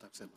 takusema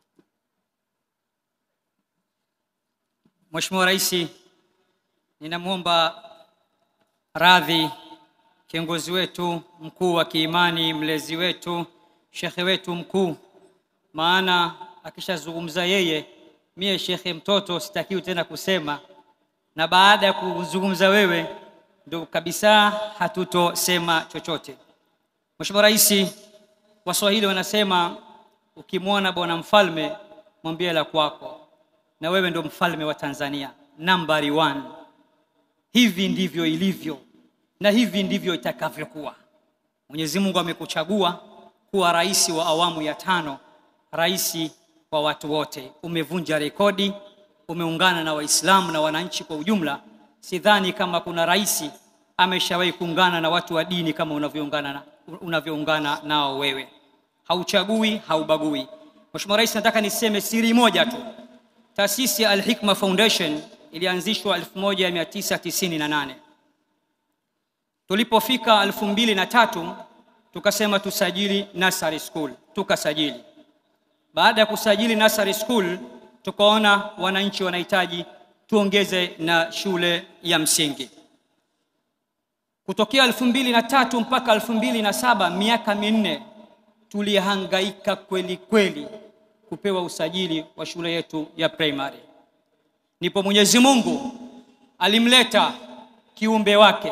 Mheshimiwa Rais, ninamwomba radhi kiongozi wetu mkuu wa kiimani, mlezi wetu, shekhe wetu mkuu, maana akishazungumza yeye, mie shekhe mtoto sitakiwi tena kusema, na baada ya kuzungumza wewe ndo kabisa hatutosema chochote. Mheshimiwa Rais, Waswahili wanasema ukimwona bwana mfalme mwambie la kwako, na wewe ndo mfalme wa Tanzania nambari one. Hivi ndivyo ilivyo na hivi ndivyo itakavyokuwa. Mwenyezi Mungu amekuchagua kuwa rais wa awamu ya tano, rais wa watu wote. Umevunja rekodi, umeungana na Waislamu na wananchi kwa ujumla. Sidhani kama kuna rais ameshawahi kuungana na watu wa dini kama unavyoungana na, unavyoungana nao wewe. Hauchagui, haubagui. Mheshimiwa Rais, nataka niseme siri moja tu. Taasisi ya Al-Hikma Foundation ilianzishwa 1998. Tulipofika elfu mbili na tatu tukasema tusajili nursery school, tukasajili. Baada ya kusajili nursery school, tukaona wananchi wanahitaji tuongeze na shule ya msingi. Kutokea elfu mbili na tatu mpaka elfu mbili na saba miaka minne tulihangaika kweli kweli kupewa usajili wa shule yetu ya primary. Ndipo Mwenyezi Mungu alimleta kiumbe wake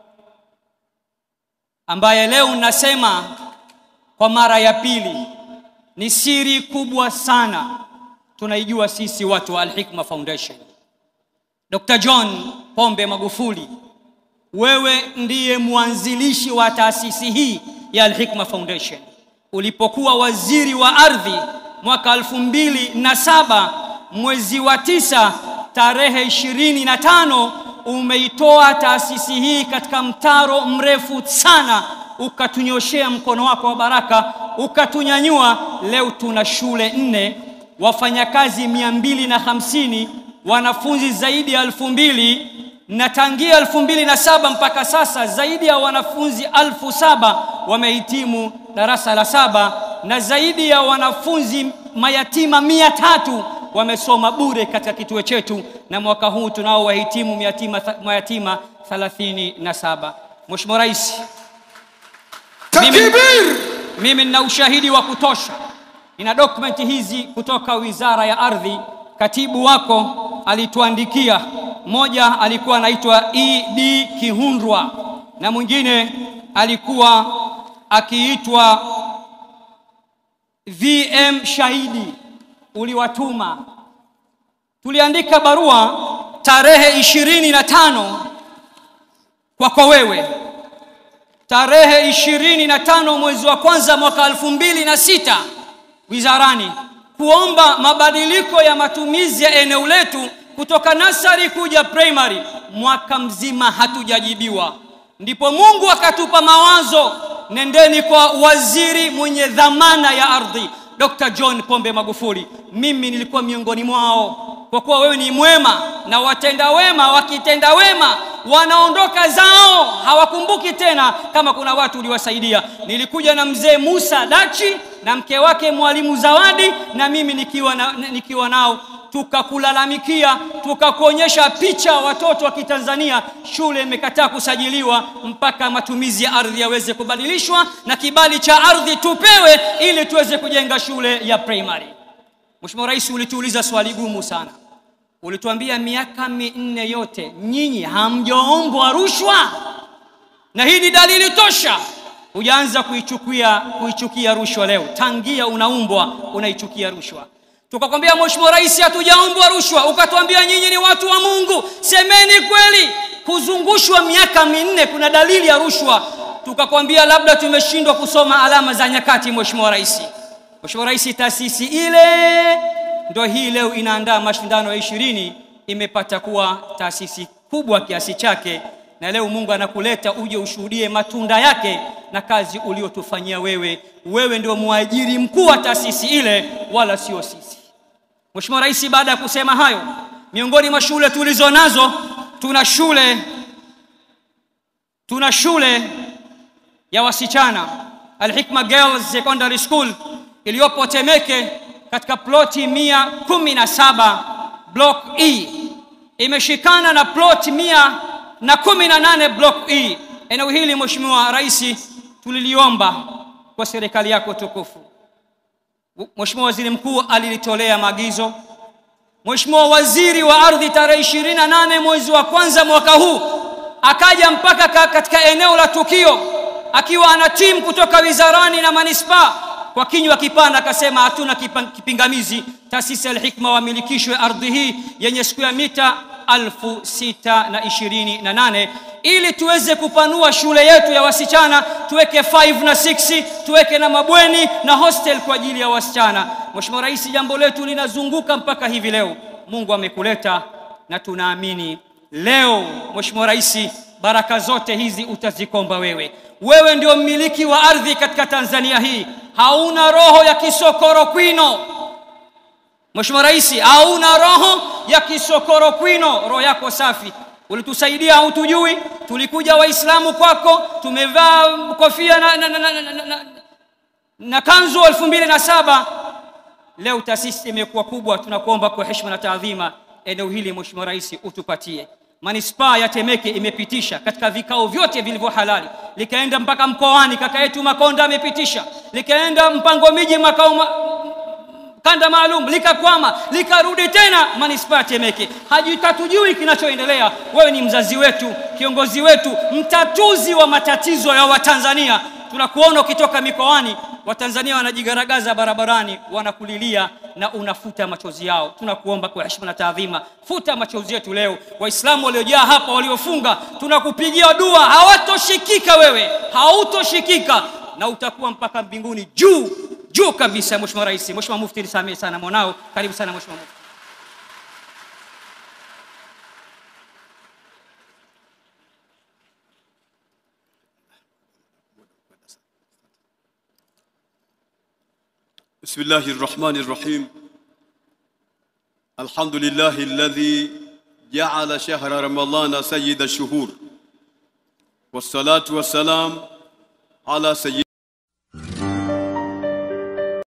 ambaye leo nasema kwa mara ya pili, ni siri kubwa sana tunaijua sisi watu wa Al-Hikma Foundation. Dr. John Pombe Magufuli, wewe ndiye mwanzilishi wa taasisi hii ya Al-Hikma Foundation. Ulipokuwa waziri wa ardhi mwaka elfu mbili na saba mwezi wa tisa tarehe ishirini na tano umeitoa taasisi hii katika mtaro mrefu sana, ukatunyoshea mkono wako wa baraka, ukatunyanyua. Leo tuna shule nne, wafanyakazi mia mbili na hamsini, wanafunzi zaidi ya elfu mbili na tangia elfu mbili na saba mpaka sasa zaidi ya wanafunzi elfu saba wamehitimu darasa la saba na zaidi ya wanafunzi mayatima mia tatu wamesoma bure katika kituo chetu, na mwaka huu tunao wahitimu mayatima, mayatima 37. Mheshimiwa Rais, mimi, takbir mimi nina ushahidi wa kutosha, nina dokumenti hizi kutoka Wizara ya Ardhi. Katibu wako alituandikia, mmoja alikuwa anaitwa ED Kihundwa na mwingine alikuwa akiitwa VM Shahidi uliwatuma. Tuliandika barua tarehe ishirini na tano kwako wewe, tarehe ishirini na tano mwezi wa kwanza mwaka elfu mbili na sita wizarani kuomba mabadiliko ya matumizi ya eneo letu kutoka nasari kuja primary. Mwaka mzima hatujajibiwa, ndipo Mungu akatupa mawazo, nendeni kwa waziri mwenye dhamana ya ardhi Dr. John Pombe Magufuli. Mimi nilikuwa miongoni mwao, kwa kuwa wewe ni mwema na watenda wema wakitenda wema wanaondoka zao, hawakumbuki tena kama kuna watu uliwasaidia. Nilikuja na mzee Musa Dachi na mke wake Mwalimu Zawadi na mimi nikiwa, na, nikiwa nao tukakulalamikia, tukakuonyesha picha watoto wa Kitanzania, shule imekataa kusajiliwa mpaka matumizi ya ardhi yaweze kubadilishwa na kibali cha ardhi tupewe ili tuweze kujenga shule ya primary. Mheshimiwa Rais, ulituuliza swali gumu sana, ulituambia miaka minne yote nyinyi hamjaombwa rushwa, na hii ni dalili tosha hujaanza kuichukia kuichukia rushwa leo. Tangia unaumbwa unaichukia rushwa tukakwambia Mheshimiwa Rais, hatujaombwa rushwa, ukatuambia nyinyi ni watu wa Mungu, semeni kweli. Kuzungushwa miaka minne, kuna dalili ya rushwa. Tukakwambia labda tumeshindwa kusoma alama za nyakati. Mheshimiwa Rais, Mheshimiwa Rais, taasisi ile ndio hii leo inaandaa mashindano ya ishirini, imepata kuwa taasisi kubwa kiasi chake, na leo Mungu anakuleta uje ushuhudie matunda yake na kazi uliotufanyia wewe. Wewe ndio mwajiri mkuu wa taasisi ile, wala sio sisi. Mheshimiwa Rais, baada ya kusema hayo, miongoni mwa shule tulizo nazo tuna shule tuna shule ya wasichana Al-Hikma Girls Secondary School iliyopo Temeke katika ploti mia kumi na saba block E imeshikana na ploti mia na kumi na nane block E. Eneo hili Mheshimiwa Rais, tuliliomba kwa serikali yako tukufu. Mheshimiwa Waziri Mkuu alilitolea maagizo. Mheshimiwa Waziri wa Ardhi tarehe ishirini na nane mwezi wa kwanza mwaka huu akaja mpaka katika eneo la tukio akiwa ana timu kutoka wizarani na manispaa kwa kinywa kipana akasema hatuna kipingamizi taasisi ya Al-Hikma wamilikishwe ardhi hii yenye siku ya mita alfu sita na ishirini na nane ili tuweze kupanua shule yetu ya wasichana tuweke 5 na 6 tuweke na mabweni na hostel kwa ajili ya wasichana. Mheshimiwa Rais, jambo letu linazunguka mpaka hivi leo. Mungu amekuleta na tunaamini leo, Mheshimiwa Rais, baraka zote hizi utazikomba wewe. Wewe ndio mmiliki wa ardhi katika Tanzania hii, hauna roho ya kisokoro kwino. Mheshimiwa Rais, hauna roho ya kisokoro kwino, roho yako safi. Ulitusaidia hautujui, tulikuja Waislamu kwako, tumevaa kofia na, na, na, na, na, na, na, na kanzu elfu mbili na saba. Leo taasisi imekuwa kubwa, tunakuomba kwa heshima na taadhima, eneo hili Mheshimiwa Rais utupatie. Manispaa ya Temeke imepitisha katika vikao vyote vilivyo halali, likaenda mpaka mkoani, kaka yetu Makonda amepitisha, likaenda mpango miji makao ma kanda maalum likakwama, likarudi tena manispaa ya Temeke. Hatujui kinachoendelea. Wewe ni mzazi wetu, kiongozi wetu, mtatuzi wa matatizo ya Watanzania. Tunakuona ukitoka mikoani, Watanzania wanajigaragaza barabarani, wanakulilia na unafuta machozi yao. Tunakuomba kwa heshima na taadhima, futa machozi yetu leo. Waislamu waliojaa hapa, waliofunga, tunakupigia dua, hawatoshikika wewe, hautoshikika na utakuwa mpaka mbinguni juu juu kabisa. Mheshimiwa Rais, Mheshimiwa Mufti, nisamehe sana mwanao. Karibu sana Mheshimiwa Mufti. بسم الله الرحمن الرحيم الحمد لله الذي جعل شهر رمضان سيد الشهور والصلاة والسلام على سيد